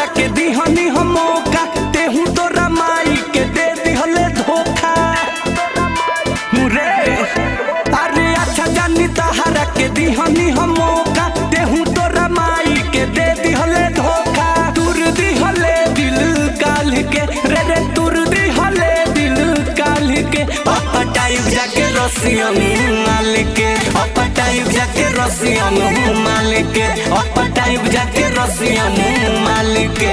तहरा के दिहनी हम मौका तेहू तोरा माई के दे दिहले धोखा रे अरे अच्छा जानी तहरा के दिहनी हम मौका तेहू तोरा माई के दे दिहले धोखा दूर दिहले दिल काल के रे रे दूर दिहले दिल काल के अपटाइब जाके रसियन माल के अपटाइब जाके रसियन माल के अपटाइब जाके रसियन माल के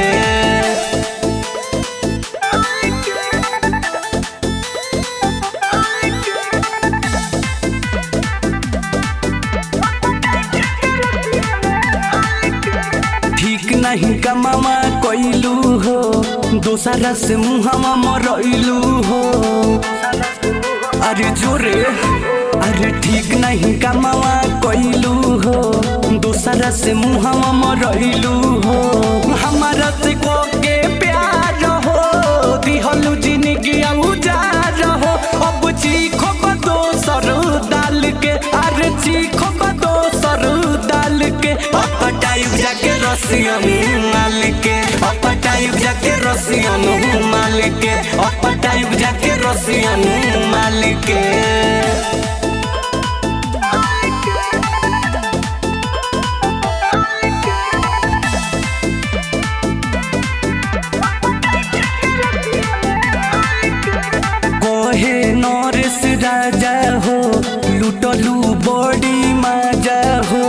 ठीक नहीं कमावा कोइलू हो दोसरा से मुहावा मरइलू हो अरे जोरे अरे ठीक नहीं कमावा कोइलू हो दोसरा से मुहावा मरइलू हो हमारा से को के प्यार हो दिहलू जिंदगी उजार हो अब चीखो को दोसर डाल के अरे चीखो को दोसर डाल के अपटाइब जाके रसियन माल के अपटाइब जाके रसियन माल के अपटाइब जाके रसियन माल के कोहे नरेश राजा हो लुटलू बड़ी मजा हो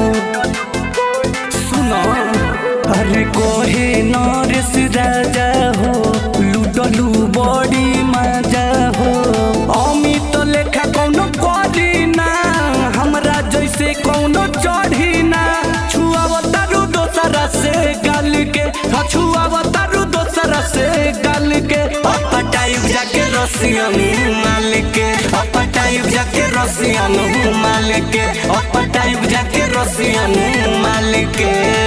सुनो अरे कोहे नरेश राजा हो लुटलू बड़ी मजा हो अमित लेखा कौनो करी ना हमरा जैसे कौनो चढ़ी ना छुआवतारू दोसरा से गाल के हाँ छुआवतारू दोसरा से गाल के अपटाइब जाके रसियन माल के अपटाइब जाके रसियन माल के अपटाइब जाके रसियन माल के